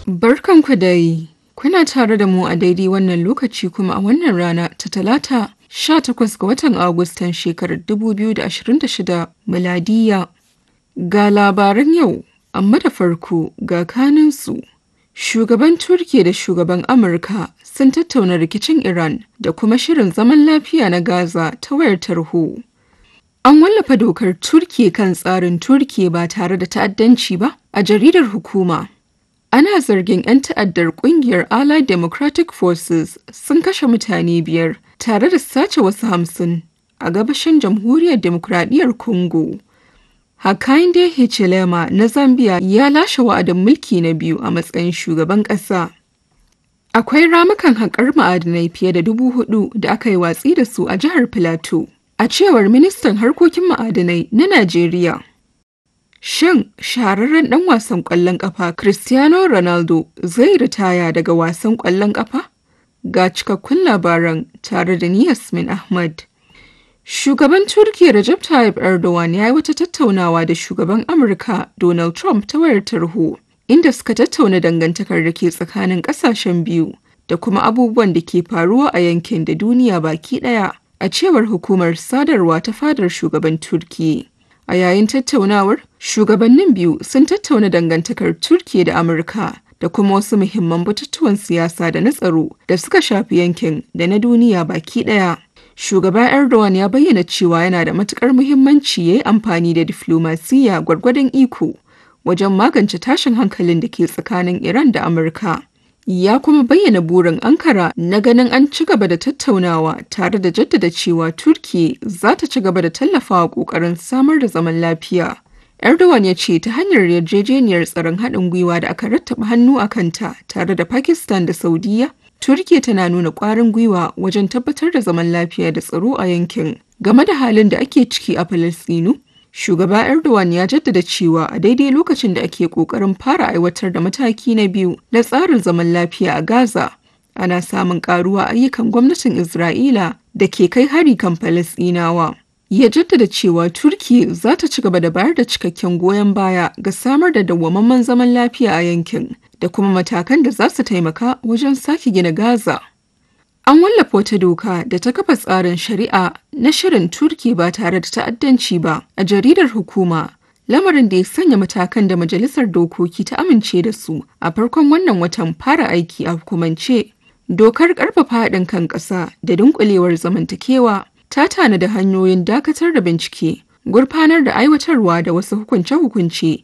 Barkanku dai, kuna tare da mu a daidai wannan lokaci kuma a wannan rana ta talata 18 ga watan Agustan shekarar 2026 miladiya. Ga labaran yau, amma da farko ga kaninsu. Shugaban Turki da shugaban Amurka sun tattauna rikicin Iran da kuma shirin zaman lafiya na Gaza ta wayar tarho. An wallafa dokar Turki kan tsarin Turki ba tare da ta'addanci ba a jaridar hukuma. Ana zargin 'yan ta'addar kungiyar Allied Democratic Forces sun kashe mutane biyar tare da sace wasu hamsin a gabashin jamhuriyar demokradiyyar Congo. Hakainde Hichilema na Zambia ya lashe wa'adin mulki na biyu a matsayin shugaban ƙasa. Akwai ramukan haƙar ma'adinai fiye da dubu hudu da aka yi watsi da su a jihar Filato, a cewar ministan harkokin ma'adinai na Najeriya. Shin shahararren ɗan wasan ƙwallon ƙafa Cristiano Ronaldo zai ritaya daga wasan ƙwallon ƙafa? Ga cikakkun labaran tare da ni Yasmin Ahmad. Shugaban Turkiyya Recep Tayyip Erdogan ya yi wata tattaunawa da shugaban Amurka Donald Trump ta wayar tarho, inda suka tattauna dangantakar da ke tsakanin ƙasashen biyu da kuma abubuwan da ke faruwa a yankin da duniya baki ɗaya, a cewar hukumar sadarwa ta fadar shugaban Turkiyya. A yayin tattaunawar, shugabannin biyu sun tattauna dangantakar Turkiyya da Amurka da kuma wasu muhimman batutuwan siyasa da na tsaro da suka shafi yankin da na duniya baki ɗaya. Shugaba Erdogan ya bayyana cewa yana da matukar muhimmanci ya yi amfani da diflomasiyya gwargwadon iko wajen magance tashin hankalin da ke tsakanin Iran da Amurka. Ya kuma bayyana burin Ankara na ganin an ci gaba da tattaunawa tare da jaddada cewa Turki za ta ci gaba da tallafawa ƙoƙarin samar da zaman lafiya. Erdogan ya ce ta hanyar yarjejeniyar tsaron haɗin gwiwa da aka rattaba hannu a kanta tare da Pakistan da Saudiya, Turkiya tana nuna ƙwarin gwiwa wajen tabbatar da zaman lafiya da tsaro a yankin. Game da halin da ake ciki a Falasɗinu, Shugaba Erdogan ya jaddada cewa a daidai lokacin da ake ƙoƙarin fara aiwatar da mataki na biyu na tsarin zaman lafiya a Gaza, ana samun ƙaruwa ayyukan gwamnatin Isra'ila da ke kai hari kan Falasɗinawa. Ya jaddada cewa Turki za ta ci gaba da bayar da cikakken goyon baya ga samar da dawwammamen zaman lafiya a yankin da kuma matakan da za su taimaka wajen sake gina Gaza. An wallafa wata doka da ta kafa tsarin shari'a na shirin Turki ba tare da ta'addanci ba a jaridar hukuma, lamarin da ya sanya matakan da Majalisar Dokoki ta amince da su a farkon wannan watan fara aiki a hukumance. Dokar ƙarfafa haɗin kan ƙasa da dunƙulewar zamantakewa ta tanada hanyoyin dakatar da bincike, gurfanar da aiwatarwa da wasu hukunce-hukunce